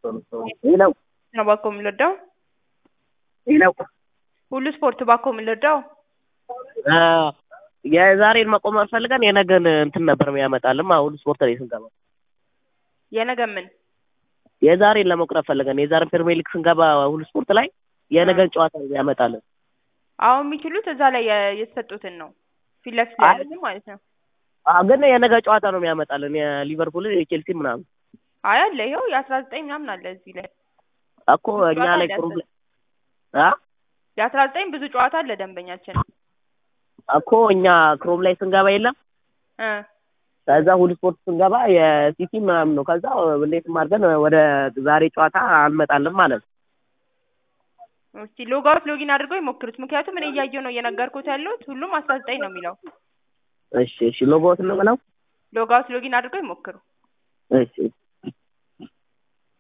ሄለው ነው ባኮ የምንወደው ሄለው ሁሉ ስፖርት ባኮ የምንወደው የዛሬን መቆመር ፈልገን የነገን እንትን ነበር የሚያመጣልን ሁሉ ስፖርት ላይ ስንገባ የነገ ምን የዛሬን ለመቁረብ ፈልገን የዛሬን ፕሪሚየር ሊግ ስንገባ ሁሉ ስፖርት ላይ የነገን ጨዋታ ያመጣልን። አሁን የሚችሉት እዛ ላይ የ- የተሰጡትን ነው ፊት ለፊት ላይ ያሉትን ማለት ነው። አዎ፣ ግን የነገ ጨዋታ ነው የሚያመጣልን የሊቨርፑል የቼልሲ ምናምን አይ አለ ይኸው የአስራ ዘጠኝ ምናምን አለ እዚህ ላይ እኮ እኛ ላይ ጨዋታ ክሩብ አለ ላይ አ የአስራ ዘጠኝ ብዙ ጨዋታ አለ ደንበኛችን እኮ እኛ ክሮም ላይ ስንገባ የለም እ ከዛ ሁሉ ስፖርት ስንገባ የሲቲ ምናምን ነው። ከዛ እንዴትም አድርገን ወደ ዛሬ ጨዋታ አንመጣልን ማለት ነው። እስቲ ሎጋውት ሎጊን አድርገው ይሞክሩት። ምክንያቱም እኔ እያየሁ ነው እየነገርኩት ያለሁት ሁሉም አስራ ዘጠኝ ነው የሚለው። እሺ እሺ ሎጎት ነው ብለው ሎጋውት ሎጊን አድርገው ይሞክሩ። እሺ